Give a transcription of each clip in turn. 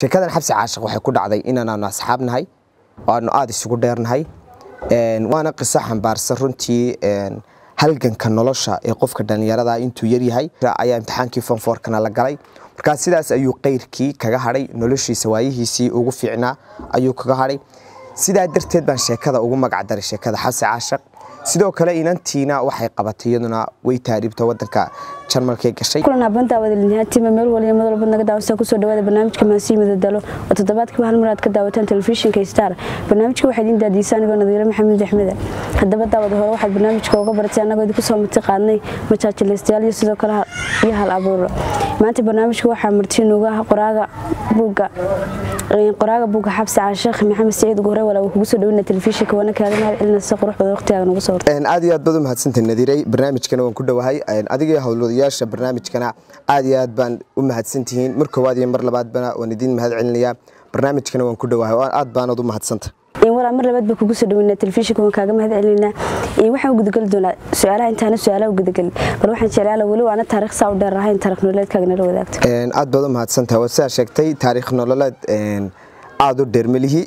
sheekadan xabsi caashiq waxay ku dhacday inaanaanu asxaab nahay oo aanu aada isugu dheernahay waana qiso xambaarsan runtii halganka nolosha ee qofka dhallinyarada intuu yaryahay ayaa imtixaankii fonfoorkana la galay markaa sidaas ayuu qeyrkii kaga hadhay noloshiisa waayihiisii ugu fiicnaa ayuu kaga hadhay sidaa darteed baan sheekada ugu magacdaray sheekada xabsi caashiq sidoo kale inantiina waxay qabatay iyaduna way taariibta wadanka jarmalkay gashay kulan habantaa wadalinihaatiima meel waliya mad walbad naga daawasa kusoo dhawaada barnaamijka maasii madadalo oo toddobaadkiiba hal mar aad ka daawataan telefishinka star barnaamijka waxaa idiin daadiisa anigoo nadiiro maxamed axmeda haddaba daawada hore waxaad barnaamijka uga baratay annagoo idinku soo marti qaadnay majaajilaystayaal iyo sidoo kale iyo hal abuuro maanta barnaamijka waxaa marti nuuga ah qoraaga buugga qoraaga buugga xabsi caashiikh maxamed saciid ugu hore walaa kugu soo dhaweyna telefishinka waana kaaga mahad celina si qurux badan waqtigaaga nagu soo aad iyo aad baad u mahadsantahay nadiiray barnaamijkana waan ku dhowahay adiga iyo howlwadayaasha barnaamijkana aad iyo aad baan u mahadsantihiin mar koowaad iyo mar labaadbana waan idiin mahad celinayaa barnaamijkana waan ku dhowahay aad baanad u mahadsanta walaa mar labaad baa kugu soo dhaweynaa telefishinka waan kaaga mahad celinaa waxaan gudageli doonaa su-aalaha intaana su-aalaha gudagelin bal waxaan jeclaala weli waana taarikh saa u dheer ahayn taarikh nololeedkaaga nala wadaagto aad baad u mahadsantahay waa sidaa sheegtay taariikh nololeed aada u dheermelihi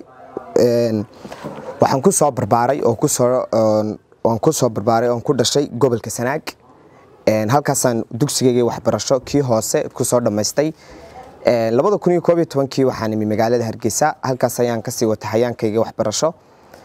waxaan ku soo barbaaray oo kusoo waan ku soo barbaaray oon ku dhashay gobolka sanaag halkaasaan dugsigayga waxbarasho kii hoose kusoo dhammaystay labada kun iyo koob iyo tobankii waxaan imi magaalada hargeysa halkaas ayaan kasii watay hayaankayga waxbarasho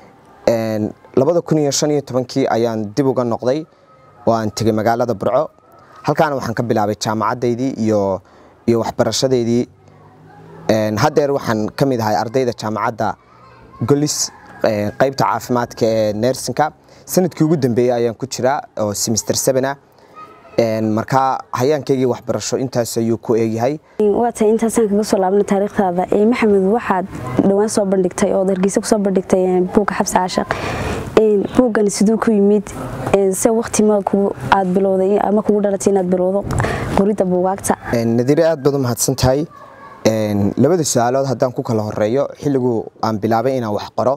labada kun iyo shan iyo tobankii ayaan dib uga noqday oo aan tegay magaalada burco halkaana waxaan ka bilaabay jaamacadaydii iyo iyo waxbarashadeydii haddeer waxaan ka mid ahay ardayda jaamacadda golis qaybta caafimaadka ee nersinka sanadkii ugu dambeeyey ayaan ku jiraa oo semister sevena markaa hayaankaygii waxbarasho intaas ayuu ku eegyahay waa tahay intaasaan kaga soo laabna taariikhdaada maxamed waxaad dhowaan soo bandhigtay ood hargeysa kusoo bandhigtay buugga xabsi caashiq buuggan siduu ku yimid se waqti ma aad bilowday ama kugu dhalatay inaad bilowdo qoridda buugaagta nadiire aad baad u mahadsan tahay labada su-aalood haddaan ku kala horeeyo xilligu aan bilaabay inaan wax qoro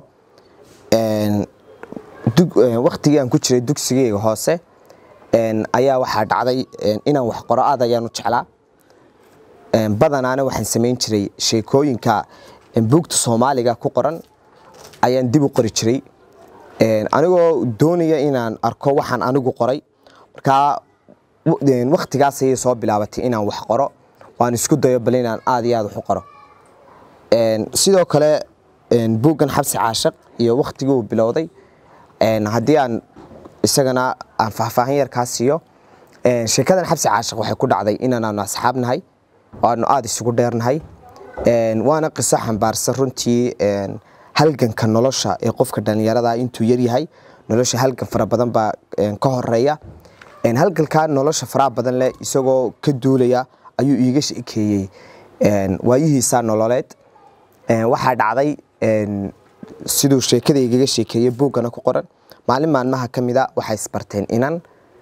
waktigii aan ku jiray dugsigeyga hoose ayaa waxaa dhacday inaan wax qoro aad ayaan u jeclaa badanaana waxaan samayn jiray sheekooyinka buugta soomaaliga ku qoran ayaan dib u qori jiray anigoo doonaya inaan arko waxaan anigu qoray markaa waktigaas ayay soo bilaabatay inaan wax qoro waan isku dayo bal inaan aad iyo aad wax u qoro sidoo kale buuggan xabsi caashiq iyo waktigii uu bilowday haddii aan isagana aan faahfaahin yar kaa siiyo sheekadan xabsi caashiq waxay ku dhacday inaanaanu asxaab nahay oo aanu aada isugu dheernahay waana qiso xambaarsan runtii halganka nolosha ee qofka dhallinyarada intuu yaryahay nolosha halgan fara badan baa ka horeeya halgankaa nolosha faraha badan leh isagoo ka duulaya ayuu iiga sheekeeyey waayihiisa nololeed waxaa dhacday siduu sheekada igaga sheekeeyey buuggana ku qoran maalin maalmaha ka mida waxay isbarteen inan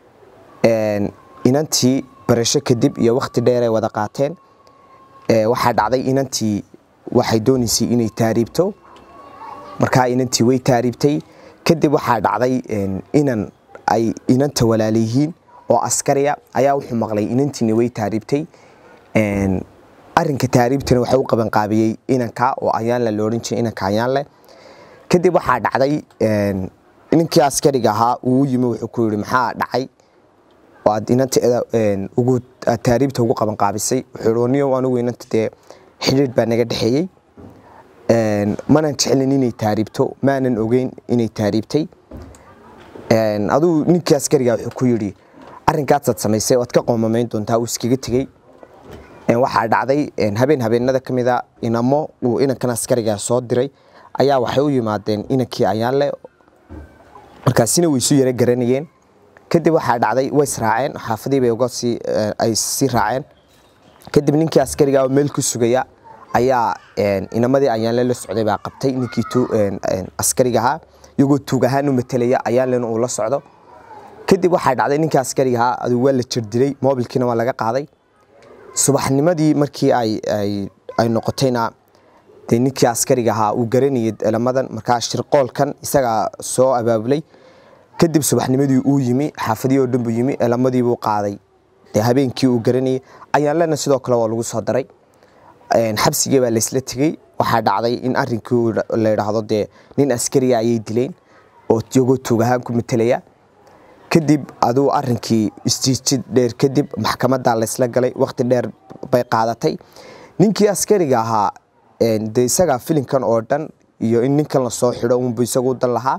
inantii barasho kadib iyo wakti dheer ay wada qaateen waxaa dhacday inantii waxay doonaysay inay taariibto markaa inantii way taariibtay kadib waxaa dhacday inan ay inanta walaalayihiin oo askariya ayaa wuxuu maqlay inantiina way taariibtay arinka taariibtana waxa u qabanqaabiyey inanka oo ayaanle loodhan jiray inanka ayaanle kadib waxaa dhacday ninkii askariga ahaa uu yimi wuxuu ku yidhi maxaa dhacay oo aad inanta ugu aad taariibta ugu qabanqaabisay wuxuu yidhi niyow anigu inanta dee xidhiidh baa naga dhexeeyey manan jeclin inay taariibto maanan ogeyn inay taariibtay aduu ninkii askariga wuxuu ku yidhi arrinkaasaad samaysay oad ka qoomamayn doontaa uu iskaga tegey waxaa dhacday habeen habeenada ka mida inamo uu inankan askariga soo diray ayaa waxay u yimaadeen inankii ayaanle markaasina way isu yaro garanayeen kadib waxaa dhacday way israaceen xaafadiibay uga sii ay sii raaceen kadib ninkii askariga oo meel ku sugaya ayaa inamadii ayaanle la socday baa qabtay ninkii askariga ahaa iyagoo tuug ahaan u matelaya ayaanlena uu la socdo kadib waxaa dhacday ninkii askariga ahaa aduu waa la jirdilay moobilkiina waa laga qaaday subaxnimadii markii ay noqotayna dee ninkii askariga ahaa uu garanayay elamadan markaa shirqoolkan isagaa soo abaabulay kadib subaxnimadii uu yimi xaafadii oo dhan buu yimi elamadii buu qaaday dee habeenkii uu garanayay ayaanlena sidoo kale waa lagu soo daray xabsigii baa laysla tegey waxaa dhacday in arrinkii la yidhaahdo dee nin askariga ayay dileen oo iyagoo tuug ahaan ku matelaya kadib aduu arrinkii istiijid dheer kadib maxkamadda laysla galay waqti dheer bay qaadatay ninkii askariga ahaa de isagaa filinkan oo dhan iyo in ninkan lasoo xidho unbu isagu dan lahaa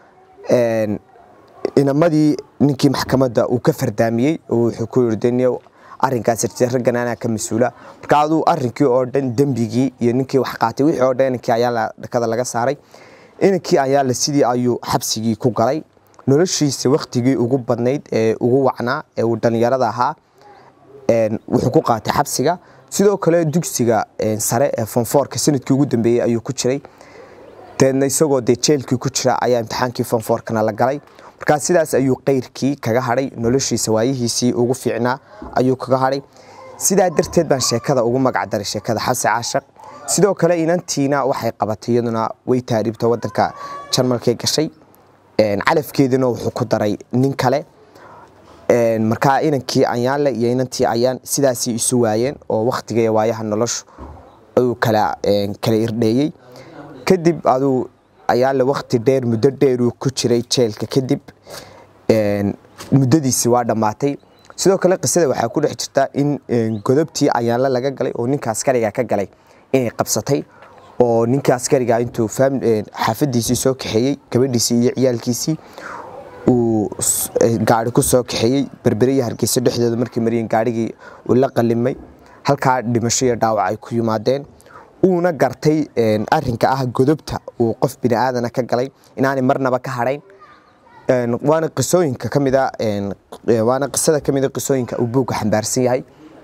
inamadii ninkii maxkamadda uu ka fardaamiyey oo wuxuu ku yiri deniyow arrinkaas raggan anaa ka mas-uula marka aduu arrinkii oo dhan dembigii iyo ninkii wax qaatay wixii oo dhan inankii ayaa dhakada laga saaray inankii ayaa la sidii ayuu xabsigii ku galay noloshiisa waktigii ugu badnayd ee ugu wacnaa ee uu dhallinyarada ahaa wuxuu ku qaatay xabsiga sidoo kale dugsiga sare ee fonfoorka sanadkii ugu dambeeyey ayuu ku jiray deedna isagoo dee jeelkii ku jira ayaa imtixaankii fonfoorkana la galay markaa sidaas ayuu qeyrkii kaga hadhay noloshiisa waayihiisii ugu fiicnaa ayuu kaga hadhay sidaa darteed baan sheekada ugu magacdaray sheekada xabsi caashaq sidoo kale inantiina waxay qabatay iyaduna way taariibta wadanka jarmalkay gashay calafkeedina wuxuu ku daray nin kale markaa inankii ayaanle iyo inantii ayaan sidaasii isu waayeen oo waktiga iyo waayaha noloshu ayuu kala kala irdheeyey kadib aduu ayaanle wakti dheer muddo dheer uu ku jiray jeelka kadib muddadiisi waa dhammaatay sidoo kale qisada waxaa ku dhex jirta in godobtii ayaanle laga galay oo ninka askariga ka galay inay qabsatay oo ninka askariga intuu xaafadiisii soo kaxeeyey gabadhiisii iyo ciyaalkiisii uu gaari ku soo kaxeeyey berberiya hargeysa dhexdooda markii mariyeen gaarigii uu la qalimay halkaa dhimasho iyo dhaawac ay ku yimaadeen uuna gartay arinka ah godobta uu qof bini aadana ka galay inaanay marnaba ka hadhayn waana qisooyinka kamida waana qisada kamida qisooyinka uu buugga xambaarsan yahay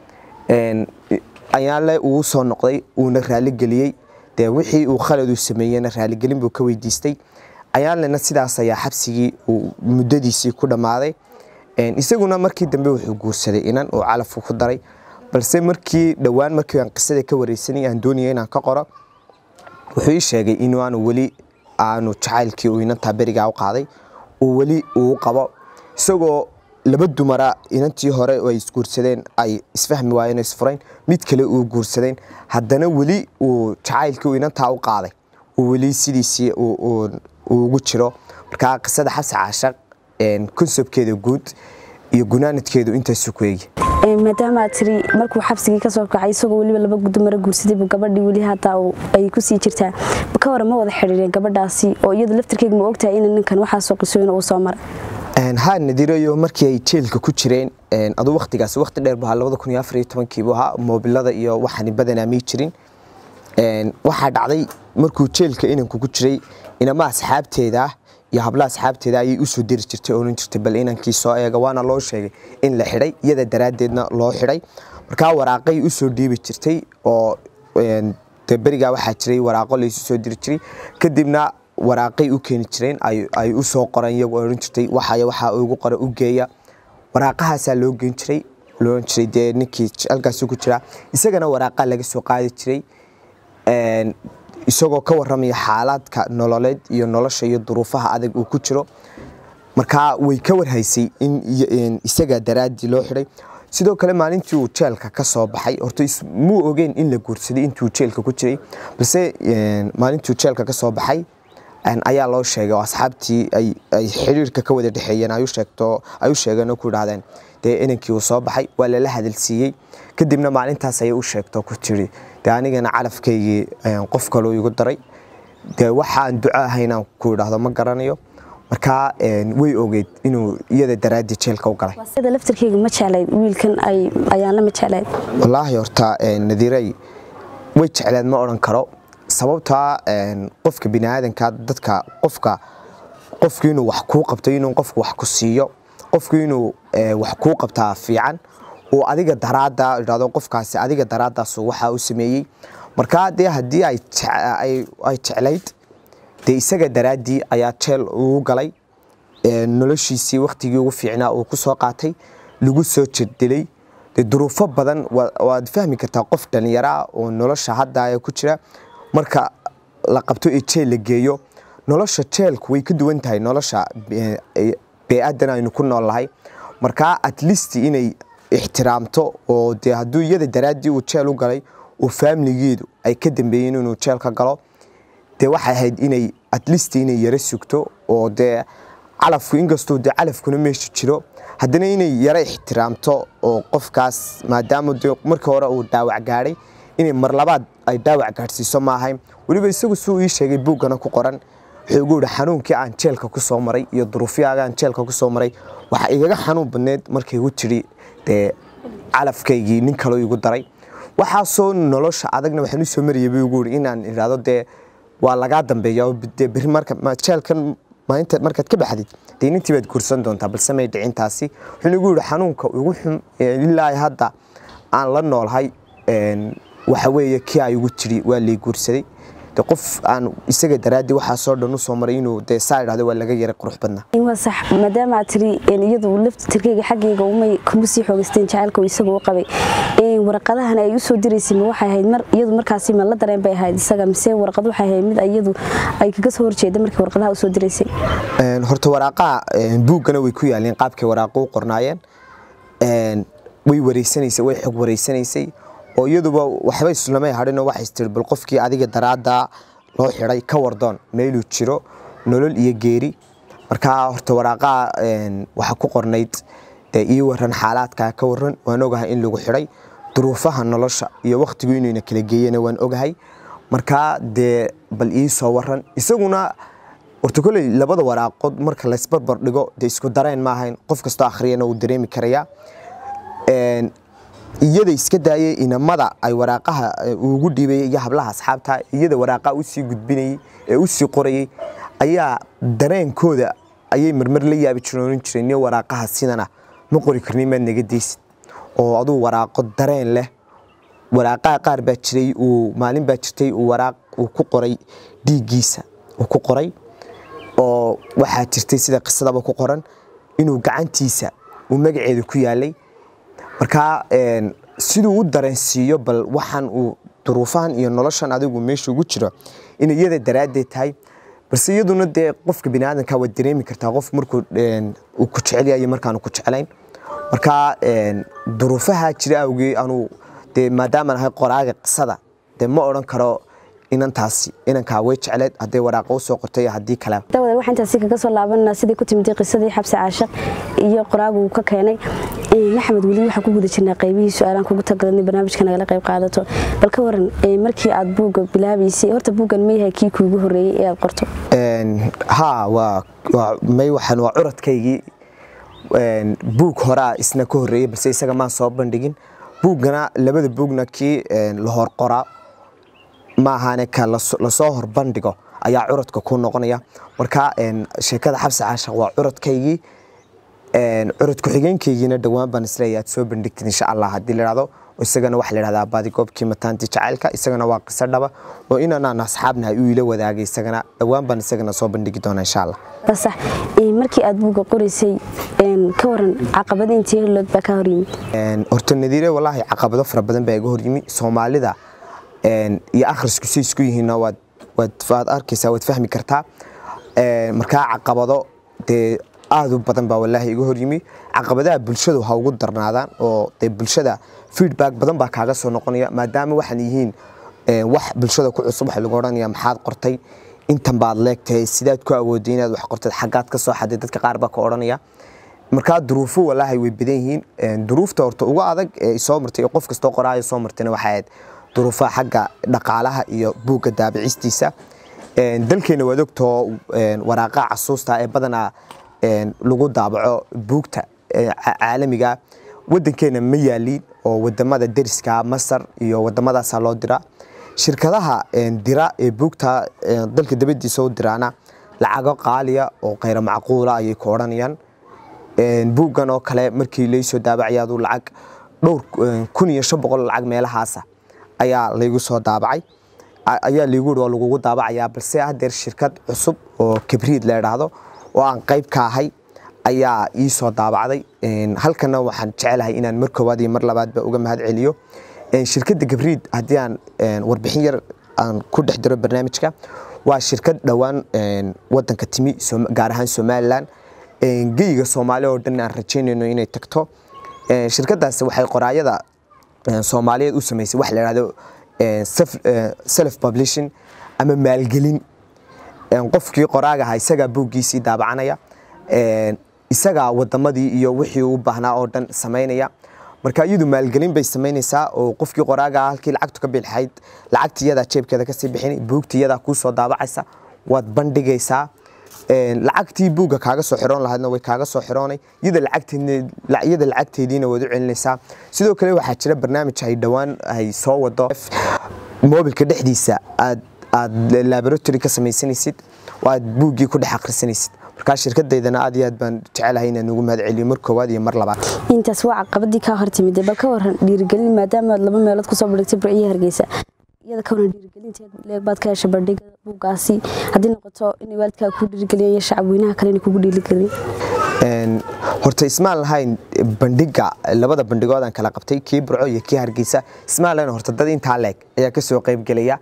ayaanle uu soo noqday uuna raaligeliyey dee wixii uu khaladuu sameeyena raaligelin buu ka weydiistay ayaanlena sidaas ayaa xabsigii uu muddadiisii ku dhammaaday isaguna markii dambe wuxuu guursaday inan uu calafku ku daray balse markii dhowaan markii aan qisada ka wareysanay aan doonaya inaan ka qoro wuxuu ii sheegay in aanu weli aanu jacaylkii uu inantaa berigaa u qaaday uu weli uu qabo isagoo laba dumara inantii hore ay isguursadeen ay isfahmi waayeen isfurayn mid kale uu guursadeen haddana weli uu jacaylkii uu inantaa u qaaday uu weli sidiisii ugu jiro markaa qisada xabsi caashaq konsebkeeda guud iyo gunaanadkeedu intaasu ku eegi maadaama aad tiri markuu xabsigii kasoo kacay isagoo weliba laba gudumaro guursaday buu gabadhii weli hataa ay kusii jirtaa ka waran ma wada xidhiireen gabadhaasi oo iyadu laftirkeega ma ogtahay in ninkan waxaasoo qisooyin uu soo maray haa nadirayo markii ay jeelka ku jireen aduu waktigaas wakti dheer bu ahaa labada kun iyo afar iyo tobankii buu ahaa moobilada iyo waxani badanaa mii jirin waxaa dhacday markuu jeelka inanku ku jiray inama asxaabteeda iyo habla asxaabteeda ayay usoo diri jirtay oonan jirtay bal inankii soo eega waana loo sheegay in la xidhay iyada daraaddeedna loo xidhay markaa waraaqay usoo dhiibi jirtay oo de berigaa waxaa jiray waraaqo laysu soo diri jiray kadibna waraaqay u keeni jireen ay u soo qoreen iyagu oran jirtay waxay waxaa ugu qora u geeya waraaqahaasaa loo geen jiray looran jiray dee ninkii halkaasi ku jiraa isagana waraaqaa laga soo qaadi jiray isagoo ka waramaya xaalaadka nololeed iyo nolosha iyo duruufaha adag uu ku jiro markaa way ka warhaysay in isaga daraaddii loo xidhay sidoo kale maalintii uu jeelka ka soo baxay horta muu ogeyn in la guursaday intuu jeelka ku jiray balse maalintuu jeelka ka soo baxay ayaa loo sheegay oo asxaabtii ay xiriirka ka wada dhexeeyeen ay u sheegeen oo ku idhahdeen dee inankii uu soo baxay waa lala hadalsiiyey kadibna maalintaas ayay u sheegto ku tiri dee anigana calafkaygii qof kaloo igu daray dee waxaan duco ahaynaan ku idhaahdo ma garanayo markaa way ogeyd inuu iyada daraaddii jeelka u galay sida laftirkeyga ma jeclayd wiilkan ayaan lama jeclayd wallaahi horta nadiirey way jecleed ma odhan karo sababtaa qofka biniaadanka dadka qofka qofku inuu wax kuu qabto inuu qofku wax ku siiyo qofku inuu wax kuu qabtaa fiican uu adiga daraada idhahdo qofkaasi adiga daraadaas waxaa u sameeyey markaa dee haddii ay jeclayd dee isaga daraaddii ayaa jeel ugu galay noloshiisii waktigii ugu fiicnaa uu ku soo qaatay lagu soo jirdilay dee duruufo badan waad fahmi kartaa qof dhallinyaraa oo nolosha hadda ku jira marka la qabto ee jeel la geeyo nolosha jeelku way ka duwan tahay nolosha bee-adan aynu ku nool nahay markaa at least inay ixtiraamto oo dee hadduu iyada daraaddii uu jeel u galay oo faamiligeedu ay ka dambeeyeen inuu jeelka galo dee waxay ahayd inay atleast inay yaro sugto oo dee calafku inkastoo dee calafkuna meesha jiro haddana inay yaro ixtiraamto oo qofkaas maadaama dee markii hore uu dhaawac gaadhay inay mar labaad ay dhaawac gaadhsiiso maahayn weliba isagu suu ii sheegay buuggana ku qoran wuxuu igu yihi xanuunkii aan jeelka ku soo maray iyo duruufyaaga aan jeelka ku soo maray waxa igaga xanuun badneed markay igu tidhi dee calafkaygii nin kaloo igu daray waxaasoo nolosha adagna waxaan u soo marayay buu igu yihi inaan idhaahdo dee waa lagaa dambeeya oo dee berri marka jeelkan maalinta markaad ka baxdid dee nintii baad guursan doontaa balse may dhicintaasi wuxuu igu yihi xanuunka ugu xun ilaa hadda aan la noolhay waxa weeye kii ay igu tidhi waa lay guursaday de qof aan isaga daraaddii waxaasoo dhan u soo maray inuu dee saa idhahdo waa laga yaray qurux badnaa waa sax maadaama aad tiri iyadu lafta tirkeyga xaggayga umay kuma sii xoogaysteen jacaylka uu isagu u qabay warqadahan ay usoo diraysay ma waxay ahayd mar iyadu markaasi ma la dareen bay ahayd isaga mise warqad waxay ahayd mid iyadu ay kaga soo horjeeda markii warqadaha usoo diraysay horta waraaqaha buuggana way ku yaaleen qaabkay waraaqo u qornaayeen way wareysanaysay way xog wareysanaysay oo iyaduba waxba islamay hadhinoo waxay tiri bal qofkii adiga daraadda loo xidhay ka wardoon meeluu jiro nolol iyo geeri markaa horta waraaqaha waxa ku qornayd dee ii waran xaalaadkaa ka waran waan ogahay in lagu xidhay duruufaha nolosha iyo wakhtigu inayna kala geeyana waan ogahay markaa dee bal ii soo waran isaguna horta koley labada waraaqood marka laysbarbar dhigo dee isku dareen maahayn qof kastoo akhriyana uu dareemi karayaa iyada iska daayay inamada ay waraaqaha ugu dhiibay iyo hablaha asxaabta iyada waraaqaha usii gudbinayay ee usii qorayay ayaa dareenkooda ayay marmar la yaabi jiroonin jireen iyo waraaqaha sidana ma qori karnin maad naga deysid oo aduu waraaqo dareen leh waraaqaha qaar baa jiray uu maalin baa jirtay uu waraaq uu ku qoray dhiiggiisa uu ku qoray oo waxaa jirtay sida qisadaba ku qoran inuu gacantiisa uu magaceeda ku yaalay markaa siduu u dareensiiyo bal waxaan uu duruufahan iyo noloshan adigu meesha ugu jiro inay iyada daraaddeed tahay balse iyaduna dee qofka biniaadanka waad dareemi kartaa qof markuu uu ku jecel yahay markaanu ku jeclayn markaa duruufaha jira awgee anuu dee maadaamaan ahay qoraaga qisada dee ma odhan karo inantaasi inankaa way jecleed hadday waraaqa usoo qortay haddii kale daawada waxaan intaasi kaga soo laabanaa sidii ku timid qisadii xabsi caashaq iyo qoraagu uu ka keenay maxamed weli waxaan ku guda jirnaa qaybihii su-aalaan kugu tagalanay barnaamijka nagala qayb qaadato bal ka waran markii aad buugga bilaabaysay horta buuggan ma yahay kii kuugu horreeyey ee aad qorto haa waa may waxaan waa curadkaygii buug horaa isna ka horreeyey balse isaga maan soo bandhigin buuggana labada buugna kii la hor qoraa ma ahaane ka lasoo horbandhigo ayaa curadka ku noqonaya marka sheekada xabsi caashaq waa curadkaygii curad ku-xigeenkaygiina dhowaan baan isleeyahay aad soo bandhigtid insha allah haddii la dhahdo isagana waxaa la dhahdaa baadigoobkii mataanti jacaylka isagana waa qiso dhaba oo inanaan asxaabnahay uu ila wadaagay isagana dhowaan baan isagana soo bandhigi doona insha allah sax markii aad buugga qoraysay ka waran caqabada intii holood baa ka hor yimid horta nadiire walaahi caqabado fara badan baa iga hor yimi soomaalida iyo akhrisku say isku yihiinna waad waad arkaysaa waad fahmi kartaa markaa caqabado dee aad u badan baa walaahi iga hor yimi caqabadaha bulshadu ha ugu darnaadaan oo dee bulshada feedback badan baa kaaga soo noqonaya maadaama waxaan yihiin wax bulshada ku cusub waxa lagu odhanaya maxaad qortay intan baad leegtahay sidaad ku awooday inaad wax qortad xaggaad ka soo xaday dadka qaar baa ka odhanaya markaa duruufo walaahi way badan yihiin duruufta horta ugu adag ee soo martay qof kastoo qoraayo soo martayna waxay ahayd duruufaha xagga dhaqaalaha iyo buugga daabicistiisa dalkeena waad ogtoo waraaqaha casuusta ee badanaa lagu daabaco buugta caalamiga wadankeena ma yaaliin oo wadamada deriska masar iyo wadamadaasa loo dira shirkadaha dira ee buugta dalka dabadiisa u diraana lacago qaaliya oo khayra macquula ayay ku odhanayaan buuggan oo kale markii laysoo daabacayaadu lacag dhowr kun iyo shan boqol lacag meelahaasa ayaa laygu soo daabacay ayaa laygu yidhi waa lagugu daabacayaa balse haddeer shirkad cusub oo kabriid la idhaahdo oo aan qayb ka ahay ayaa ii soo daabacday halkana waxaan jecelahay inaan mar koowaad iyo mar labaadba uga mahad celiyo shirkadda gabriid haddii aan warbixin yar aan ku dhex diro barnaamijka waa shirkad dhowaan wadanka timi gaar ahaan somalilan geyga soomaali oo dhan aan rajaynayno inay tagto shirkadaas waxay qoraayada soomaaliyeed u samaysay wax la yidhahdo self publishing ama maalgelin qofkii qoraagaha isagaa buuggiisii daabacanaya isagaa wadamadii iyo wixii u baahnaa oo dhan samaynaya marka iyadu maalgelin bay samaynaysaa oo qofkii qoraagaa halkii lacagtu ka bilxayd lacagti iyadaa jeebkeeda kasii bixin buugti iyadaa kuu soo daabacaysa waad bandhigaysaa lacagtii buugga kaaga soo xiroon lahaydna way kaaga soo xiroonay iyada lacagteediina waad u celinaysaa sidoo kale waxaa jira barnaamij ay dhowaan ay soo wado mobilka dhexdiisa aad aad laboratory ka samaysanaysid oo aad buuggii ku dhex akhrisanaysid markaa shirkadeydana aad iyo aad baan jecelahay inaan ugu mahad celiyo mar koowaad iyo mar labaad intaas waa caqabadii kaa hortimid bal ka waran dhiirigelin maadaama aad laba meelood kusoo bandhigtay burciyo hargeysa iyada ka waran dhiirigelinteed leeg baad ka heshay bandhiga buuggaasi haddii noqoto inay waalidkaa kuu dhiirigeliyaan iyo shacabweynaha kale inay kugu dhiirigelin horta ismaan lahayn bandhiga labada bandhigood aan kala qabtay kii burco iyo kii hargeysa ismaan lahayn horta dad intaa leeg ayaa kasoo qaybgelaya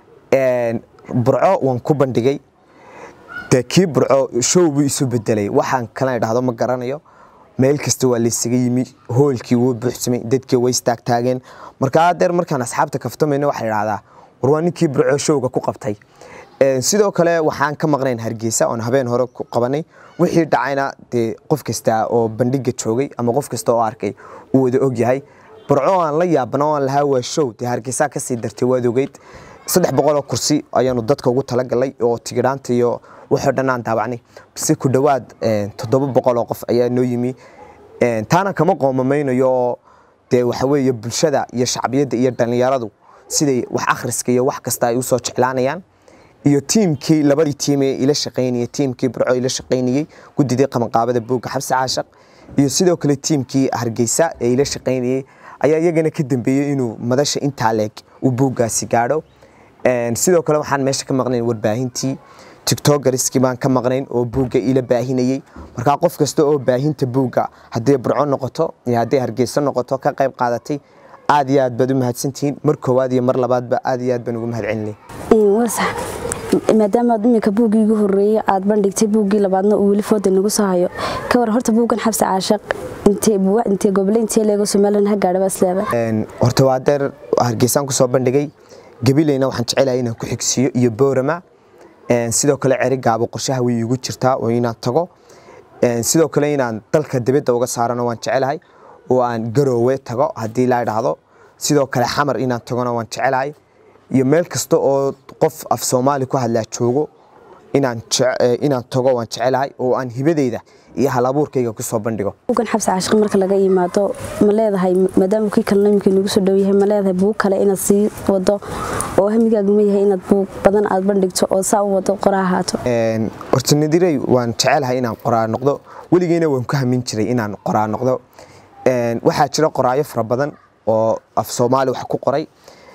burco waan ku bandhigay dee kii burco show buu isu bedelay waxaan kala idhahdo ma garanayo meel kasta waa laysaga yimi hoolkii wuu buuxsamay dadkii way istaagtaageen markaa adeer markaan asxaabta kaftamayna waxaa idhahdaa war waa ninkii burco showga ku qabtay sidoo kale waxaan ka maqnayn hargeysa oon habeen hore ku qabanay wixii dhacayna dee qof kasta oo bandhiga joogay ama qof kasta oo arkay uu wada ogyahay burco aan la yaabana oo aan lahaa waa show dee hargeysaa kasii dartay waad ogeyd saddex boqoloo kursi ayaanu dadka ugu talagalay oo tigidhaanta iyo waxoo dhan aan daawacnay base ku dhowaad toddoba boqoloo qof ayaa noo yimi taana kama qoomamaynayo dee waxa weeye bulshada iyo shacbiyadda iyo dhallinyaradu siday wax akhriska iyo wax kasta ay usoo jeclaanayaan iyo tiimkii labadii tiim ee ila shaqaynayay tiimkii burco ila shaqaynayey guddidii qabanqaabada buugga xabsi caashaq iyo sidoo kale tiimkii hargeysa ee ila shaqaynayey ayaa iyagana ka dambeeyey inuu madasha intaa leeg uu buuggaasi gaadho sidoo kale waxaan meesha ka maqnayn warbaahintii tiktokariskii baan ka maqnayn oo buugga ila baahinayey markaa qof kasta oo baahinta buugga haddii burco noqoto iyo haddii hargeyso noqoto ka qayb qaadatay aad iyo aad baad u mahadsantihiin mar koowaad iyo mar labaadba aad iyo aad baan ugu mahad celinay maadaama aad iminka buuggii ugu horreeyey aad bandhigtay buuggii labaadna uu weli fooda nagu soo hayo ka war horta buuggan xabsi caashaq intee gobole intee leego somalilan ha gaadha baasleeba horta waa deer hargeysaan kusoo bandhigay gabileyna waxaan jecelahay inaan ku xigsiiyo iyo boorama sidoo kale ceri gaabo qorshaha way igu jirtaa oo inaan tago sidoo kale inaan dalka dibadda uga saarano waan jecelahay oo aan garoowe tago haddii laa idhaahdo sidoo kale xamar inaan tagona waan jecelahay iyo meel kasta oo qof af soomaali ku hadlaa joogo inaan tago waan jecelahay oo aan hibadeyda iyo halabuurkayga kusoo bandhigo buuggan xabsi caashiq marka laga yimaado ma leedahay maadaama kii kalena iminka inagu soo dhow yahay ma leedahay buug kale inaad sii wado oo hamigaagu ma yahay inaad buug badan aad bandhigto oo saa u wado qoraa ahaato horta nadirey waan jecelahay inaan qoraa noqdo weligeyna waan ku hamin jiray inaan qoraa noqdo waxaa jira qoraayo fara badan oo af soomaali wax ku qoray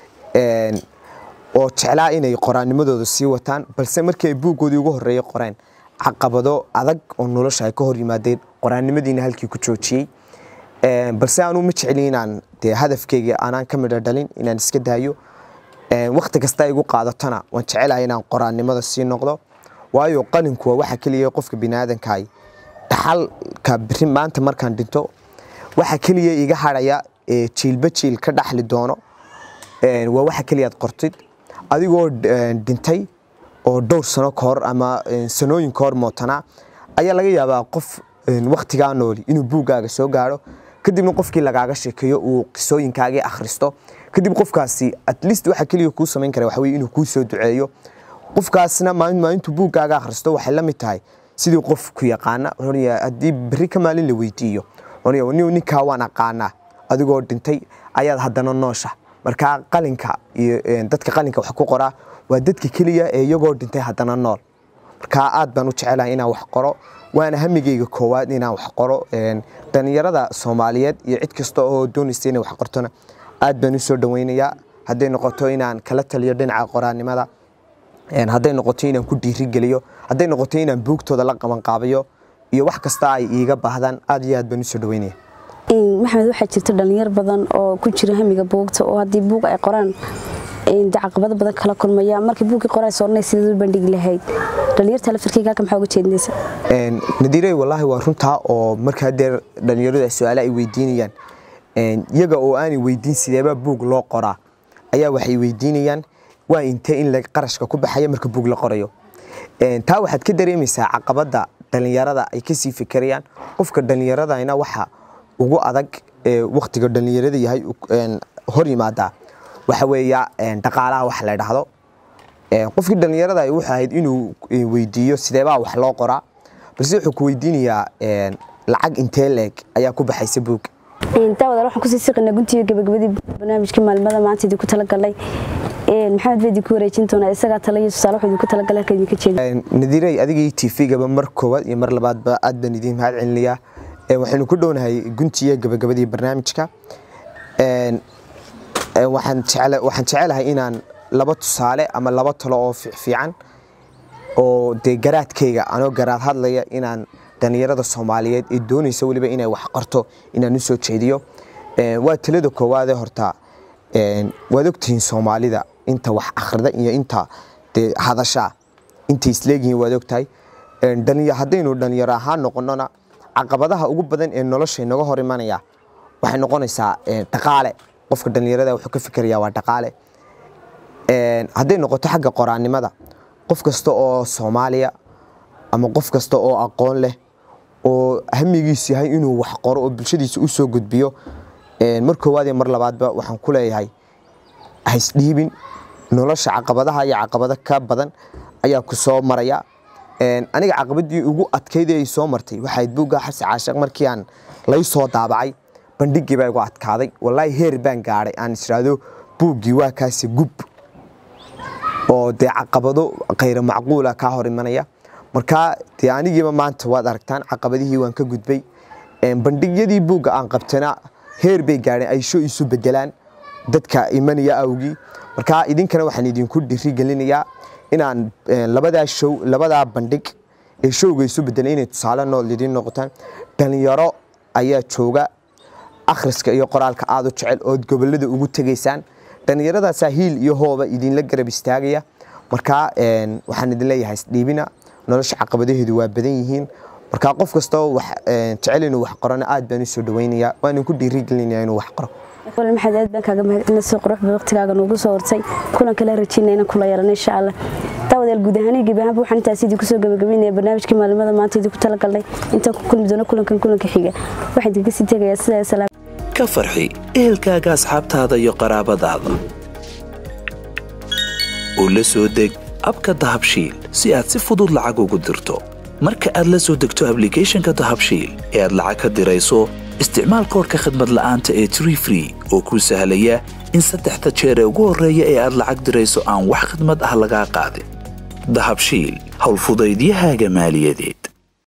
oo jeclaa inay qoraanimadooda sii wataan balse markii ay buuggoodii ugu horreeyay qoreen caqabado adag oo nolosha ay ka hor yimaadeen qoraannimadiina halkii ku joojiyey balse anuu ma jecli inaan dee hadafkeyga aanaan ka midho dhalin inaan iska daayo wakhti kasta ay igu qaadatona waan jecelahay inaan qoraannimada sii noqdo waayo qalinku waa waxa keliya qofka biniaadankaay dhaxalka biri maanta markaan dhinto waxa keliya iga hadhaya jiilba jiil ka dhaxli doono waa waxa keliyaad qortid adigoo dhintay oo dhowr sano ka hor ama sanooyin ka hor mootanaa ayaa laga yaabaa qof wakhtigaa nooli inuu buuggaaga soo gaadho kadibna qofkii lagaaga sheekeeyo uu qisooyinkaagii akhristo kadib qofkaasi at least waxa keliya kuu samayn kara waxa weye inuu kuu soo duceeyo qofkaasna maalin maalintuu buuggaaga akhristo waxay la mid tahay sidii qof ku yaqaana haddii berri ka maalin la weydiiyo ninkaa waan aqaanaa adigoo dhintay ayaad haddana noosha markaa qalinka iyo dadka qalinka wax ku qoraa waa dadka keliya ee iyagoo dhintay haddana nool markaa aad baan u jecelahay inaan wax qoro waana hamigeyga koowaad inaan wax qoro dhallinyarada soomaaliyeed iyo cid kasta oo doonaysa inay wax qortona aad baan u soo dhaweynayaa hadday noqoto inaan kala taliyo dhinaca qoraanimada hadday noqoto inaan ku dhiirigeliyo hadday noqoto inaan buugtooda la qabanqaabayo iyo wax kasta ay iiga baahdaan aad iyo aad baan u soo dhaweynaya maxamed waxaa jirta dhalinyar badan oo ku jira hamiga buugta oo haddii buug ay qoraan caqabado badan kala kulmaya markii buuggii qoraa soornay sideed u bandhigi lahayd dhalinyarta lafirkayga halka maxaa uga jeedinaysa nadiirey wallaahi waa runtaa oo markaa dee dhalinyaradu ay su-aale ay weydiinayaan iyaga oo aanay weydiin sideebaa buug loo qoraa ayaa waxay weydiinayaan waa intee in qarashka ku baxaya marka buug la qorayo taa waxaad ka dareemaysaa caqabada dhalinyarada ay kasii fikerayaan qofka dhalinyaradana waxa ugu adag waktiga dhalinyarada yahay hor yimaada waxa weeya dhaqaalaha wax la dhahdo qofkii dhalinyarada wuxuu ahayd inuu weydiiyo sideebaa wax loo qoraa balse wuxuu ku weydiinayaa lacag intee leeg ayaa ku baxaysa buug daawadaal waxaan kusii siqinaa guntiga gabagabadii barnaamijka maalmada maanta idinku talagalay maxamed baa idinku wareejin doonaa isagaa tala iyo tusaale wuxuu idinku talagalay halka idinka jeeda nadiirey adigii tvgaba mar koowaad iyo mar labaadba aad baan idiin mahad celinayaa waxaynu ku dhownahay guntiga gabagabadii barnaamijka waxaan jecelahay inaan laba tusaale ama laba talo oo fiican oo dee garaadkayga anoo garaad hadlaya inaan dhalinyarada soomaaliyeed ee doonaysa weliba inay wax qorto inaan u soo jeediyo waa talada koowaadee horta waad ogtihiin soomaalida inta wax akhrida iyo inta dee hadashaa intay isleegihiin waad ogtahay haddaynu dhalinyaro ahaan noqonona caqabadaha ugu badan ee nolosha inaga hor imanaya waxay noqonaysaa dhaqaale qofka dhalinyarada wuxuu ka fikerayaa waa dhaqaale hadday noqoto xagga qoraannimada qof kasta oo soomaaliya ama qof kasta oo aqoon leh oo hamigiisu yahay inuu wax qoro oo bulshadiisa u soo gudbiyo mar koowaad iyo mar labaadba waxaan ku leeyahay haisdhiibin nolosha caqabadaha iyo caqabado ka badan ayaa ku soo maraya aniga caqabadii ugu adkayd ay soo martay waxayd buugga xarsi caashiq markii aan lay soo daabacay bandhigii baa igu adkaaday wallaahi heer baan gaadhay aan israado buuggii waa kaasi gub oo dee caqabado khayra macquula kaa hor imanaya markaa dee anigiiba maanta waad aragtaan caqabadihii waan ka gudbay bandhigyadii buugga aan qabtana heer bay gaadheen ay sho isu bedelaan dadka imanaya awgii markaa idinkana waxaan idinku dhirigelinayaa inaan labadaa show labadaa bandhig ee showga isu bedelan inay tusaale nool idiin noqotaan dhalinyaro ayaa jooga akhriska iyo qoraalka aada u jecel ood gobolada ugu tegaysaan dhallinyaradaasaa hiil iyo hooba idinla garab istaagaya markaa waxaan idin leeyahay isdhiibina nolosha caqabadaheedu waa badan yihiin markaa qof kastoo jecel inuu wax qorana aad baan u soo dhawaynayaa waan idinku dhiirigelinaya inuu wax qoro wal maxaad aad baan kaaga mahadcelina soo quruxba waqtigaaga noogu soo hortay kulan kala rajayna inaan kula yeelano insha allah daawadayaal guud ahaan gebi ahaanba waxaan intaas idinku soo gabagabeynaya barnaamijkii maalimada maanta idinku talagalnay intaan ku kulmi doono kulankan kulanka xiga waxaan idinka sii tegayaa sidaa salaam ka farxi ehelkaaga asxaabtaada iyo qaraabadaada oo la soo deg abka dahabshiil si aad si fudud lacag ugu dirto marka aad la soo degto ablicathonka dahabshiil ee aad lacag ka dirayso isticmaal koorka khadmad la'aanta ee tree free oo kuu sahlaya in saddexda jeer ee ugu horreeya ee aad lacag dirayso aan wax khadmad ah lagaa qaadin dahabshiil howlfudaydiyahaaga maaliyadeed